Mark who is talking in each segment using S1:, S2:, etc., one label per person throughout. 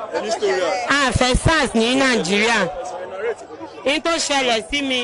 S1: Any story?
S2: a fẹ́ sars ní nàìjíríà n tó ṣẹlẹ̀ sí mi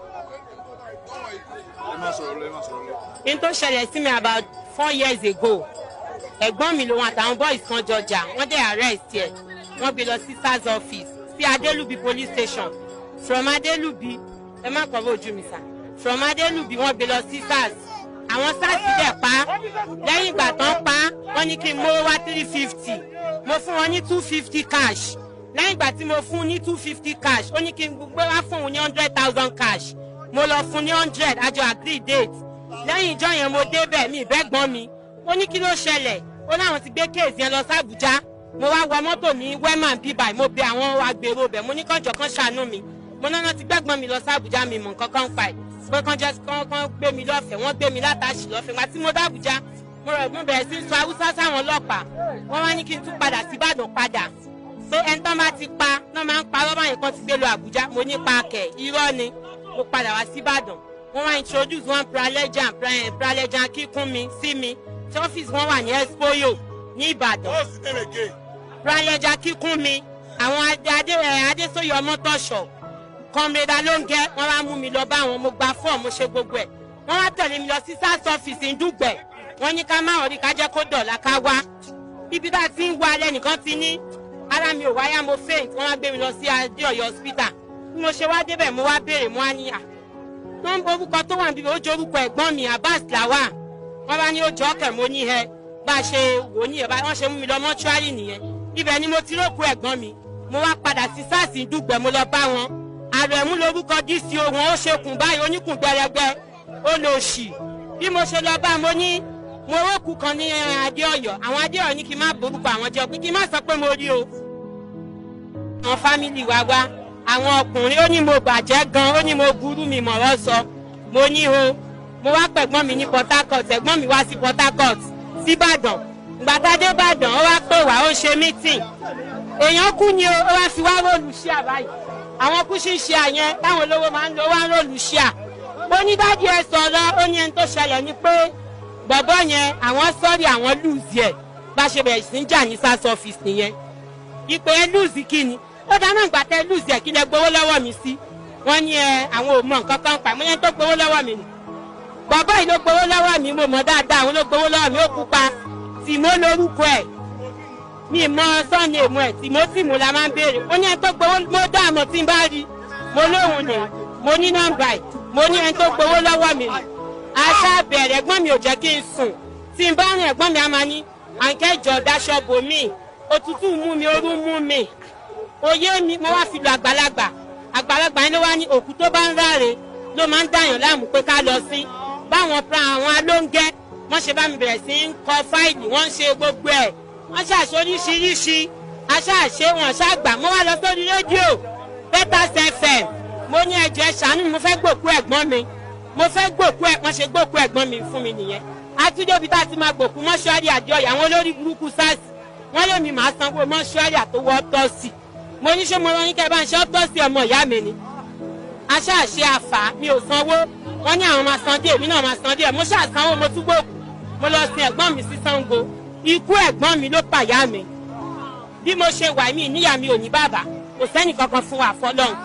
S1: Ẹ má sọ̀rọ̀ lọ, ẹ má sọ̀rọ̀ lọ.
S2: n tó ṣẹlẹ̀ sí mi about four years ago ẹ̀gbọ́n mi lòun àtàwọn boys kan jọjà wọ́n dẹ̀ arrest ẹ̀ wọ́n gbé lọ sí sars office sí adelubi police station from adelubi ẹ má kọ́ bójú mi sà from adelubi wọ́n gbé lọ sí sars àwọn sars dẹ̀ pa á. lẹ́yìn ìgbà tán pa á, wọ́n ní kí n mówó wá three fifty mo fún wọn ní two fifty cash lẹ́yìn ìgbà tí mo fún un ní two fifty cash ó ní kí n gbé wá fún un ní hundred thousand cash mo lọ fún un ní hundred àjọ agree date lẹ́yìn ìjọ yẹn mo débẹ̀ mi ìbẹ́gbọ́n mi ó ní kí ló ṣẹlẹ̀ ó láwọn ti gbé kéèsì yẹn lọ sábùjá mo wá wọ mọ́tò ní wẹ́màn bíbà mo bẹ àwọn agbèrò bẹ̀ mo ní kànjọ kan ṣàánú mi mo náà ti gbẹ́gbọ́n mi lọ sábùjá mi mọ̀ nǹkan kan pa ẹ̀ pé kàn jẹ́ kàn kàn gbé mi lọ́fẹ̀ẹ́ wọ́n gbé mi látàṣì lọ́fẹ̀ẹ́ gbà tí mo dábùjá mo rẹ̀ mo bẹ̀rẹ̀ sí sọ haúsá sáwọn ọlọ́pàá wọ́n wá ní kí n tún padà sí ìbàdàn padà pé ẹni tán bá ti pa náà máa ń parọ́ báyìí kan ti gbé lọ àbújá mo ní pa kẹ̀ irọ́ ni mo padà wá sí ìbàdàn wọ́n wá introduce one pralejan pralejan kíkún mi sí mi tí ọ́fíìsì wọn wà ní expoyo ní ìbàdàn
S1: What's the name again?
S2: pralejan kíkún mi àwọn adé adé ẹ adésóyè ọmọtọ̀ṣọ̀ kọ́mrẹ́dà ló ń gẹ́ wọ́n wá mú mi lọ bá wọn mo gba fọ́ọ̀mù mo ṣe gbogbo ẹ̀ wọ́n wá tẹ̀lé mi lọ sí sars ọ́fíìsì ńdúgbẹ̀ wọ́n ní ká má ọ̀rí ká jẹ́ kó dọ̀la ká wá ibi tá a ti ń wá alẹ́ nìkan ti ní ara mi ò wáyà mo faint wọ́n wá gbé mi lọ sí adéọ̀yọ́ hospital bí mo ṣe wá débẹ̀ mo wá béèrè mo wá ní à nọ́mbà orúkọ tó wà níbi ó jẹ́ orúkọ ẹ̀gbọ́n mi abbas lawa wọ́n bá ní ó jọ ọkẹ̀ mo ní ẹ bá a ṣe wò ó nìyẹn bá wọ́n ṣe mú mi lọ mọ́ṣúárì nìyẹn ibẹ̀ ni mo ti rókù ẹ̀gbọ́n mi mo wá padà sí sars dùgbẹ̀ mo lọ bá wọn àrẹ̀mú lorúkọ dco wọn ó ṣekùn báyìí oníkùn gbẹrẹgbẹ ó lọ ṣì bí mo ṣe lọ bá mo ní mo rókù kan ní adéọyọ àwọn adéọyọ ní kí n má borúkọ àwọn jẹ pé kí n má sọ pé mo rí o àwọn fámìlì wa wá àwọn ọkùnrin ó ní mo bàjẹ́ gan ó ní mo burú mi mọ̀rọ̀ sọ mo ní o mo wá pẹ̀gbọ́n mi ní port harcourt ẹ̀gbọ́n mi wá sí port harcourt síbàdàn gbàtàdé ìbàdàn ó wá pè wá ó ṣe mítìn èèyàn kú ni o ó wá fi wá róòlù ṣíà báyìí àwọn kú sí ṣíà yẹn táwọn olówó máa ń lo wá róòlù ṣíà ó ní dájú ẹ sọ̀rọ̀ ó ní ẹni tó ṣẹlẹ̀ ni pé bọ̀bọ̀ yẹn àwọn sọ́ọ̀rì àwọn lùzì ẹ̀ bá ṣe bẹ̀rẹ̀ sí ń jà ní sars office nìyẹn ìpè ẹ lùzì kí ni ó dáná ìgbà tẹ lùzì ẹ̀ kí lẹ gbowó lọ́wọ́ mi sí wọ́n ní ẹ àwọn ò mọ nǹkan kan pa mọ́ yẹn tó gbowó lọ́wọ́ mi nì bọ̀bọ̀ yìí ló gbowó lọ́wọ́ mi mo mọ̀ dáadáa àwọn ló gbowó lọ́wọ́ mi ó pupa tìmọ́ lórúkọ ẹ̀ mi mọ sọ́ọ̀nì èmu ẹ̀ tìmọ́tìmù la máa ń béèrè ó ní ẹni tó gbowó mo dá àmọ́ tí n bá rí mo lóhùn ni mo ní nọ́mbà ẹ̀ mo ní ẹni tó gbowó lọ́wọ́ mi ni aṣá bẹ̀rẹ̀ ẹ̀gbọ́n mi ò jẹ́ kí n sùn tí n bá rìn ẹ̀gbọ́n mi á máa ní àǹkẹ́jọ daṣọ bò mí òtútù mú mi orú mú mi oyé mi mo wá fi lu àgbàlagbà àgbàlagbà yẹn ló wá ní òkú tó bá ń ráre ló máa ń dàyàn láàmú pé ká lọ sí báwọn pra àwọn alóńgẹ́ wọ́n ṣe bá mi bẹ̀rẹ̀ sí ń kọ fáìlì wọ́n ń ṣe gbogbo ẹ̀ wọ́n ṣàṣe oríṣiríṣi aṣáàṣe wọn ṣàgbà mo wá lọ sórí rédíò Peters FM mo ní ẹjọ́ ẹ ṣàánú mi mo fẹ́ gbòkú ẹ̀gbọ́n mi mo fẹ́ gbòkú ẹ̀ wọ́n ṣe gbòkú ẹ̀gbọ́n mi fún mi nìyẹn àtúndébi tá a ti máa gbòkú mọ́ṣúárì àjọyọ̀ àwọn olórí burúkú sars wọ́n lé mi máa sanwó mọ́ṣúárì àtọwọ́ ọ́tọ́sì mo ní ṣé mo rán yín kẹ́ bá ń ṣe ọ́tọ́sì ọmọ ìyá mi ni aṣáàṣe àfà mi ò sanwó wọ́n ní àwọn máa san díẹ̀ èmi náà máa san díẹ̀ mo ṣàsanwó mo tún gbòkú mo lọ sin ẹ̀gbọ́n mi sí Ṣàngó ikú ẹ̀gbọ́n mi ló pàyà mi bí mo ṣe wà mí níyà mi ò ní bàbá kò sẹ́nì kankan fún wa fọlọ́run.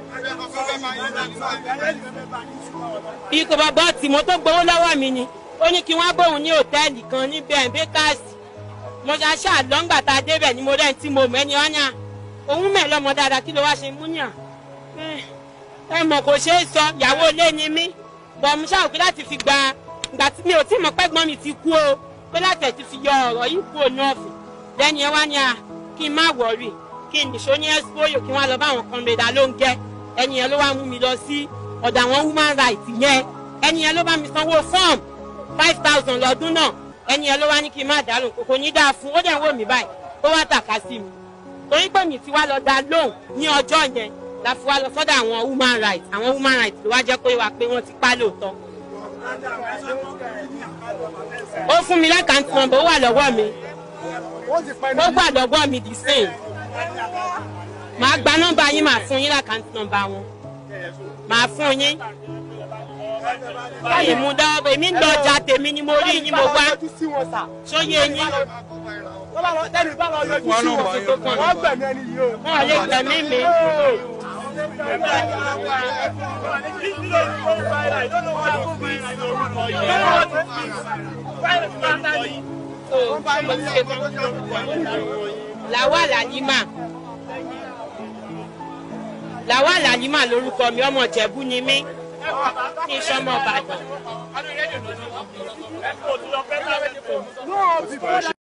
S2: ikú bàbá tìmọ́ tó gbowó lọ́wọ́ mi ni ó ní kí wọ́n bóun ní hòtẹ́ẹ̀lì kan ní bẹ́ẹ̀ bẹ́kàsì mo ṣe aṣáà lọ́ngbà tá a débẹ̀ ni mo rẹ̀ tí mo mọ̀ ẹni ọ́nyà òun mẹ́ lọ́mọ dáadáa kí ló wá ṣe mú yàn ẹ mọ̀ kò ṣeé sọ ìyàwó ilé ni mí bọ̀ mo ṣáà pé láti fi gba ìgbà tí mi ò tí mọ̀ pẹ́gbọ́n mi ti kú o pé láti ẹ̀ ti fi yọ ọ̀rọ̀ yìí kú òun ọ̀fìn lẹ́ni ẹ wá ní a kí n má wọ̀rì kí n nìṣó ní ẹ́sípóyò kí wọ́n lọ bá àwọn kan mẹ́ta ló ń gẹ́ ẹni yẹn ló wá mú mi lọ sí ọ̀dọ̀ àwọn human rights yẹn ẹni yẹn ló bá mi sanwó fọ́ọ̀mù five thousand lọ́dún náà ẹni yẹn ló wá ní kí n má dá lóhùn kò ní dáa fún ó dẹ̀ ń wò mí báyìí ó wá tàka sí mi torí pé mi ti wá lọ dá lóhùn ní ọjọ́ yẹn la fi wá lọ sọ́dọ̀ àwọn human rights àwọn human rights ló wá jẹ́ pé wá pé wọ́n ti pa lóòótọ́ ó fún mi lákàntì nọ́mbà ó wà lọ́wọ́ mi ó gbà lọ́wọ́ mi the same màá gba nọ́mbà yín màá fún yín lákàntì nọ́mbà wọn màá fún yín báyìí mú dáwọ́ èmi ń lọ ọjà tèmi ni mo rí yín mo wá
S3: sí wọn sà.
S2: sóyè yín
S3: wọ́n bá lọ tẹ́lẹ̀ bá lọ yọjú sí wọn wọ́n gbẹ̀mí ẹni yìí o.
S2: wọn ò lè gbẹ̀mí mi. làwa làlímà làwa làlímà lórúkọ mi ọmọ ìjẹ̀bú ni mí kí n sọmọ ìbàdàn.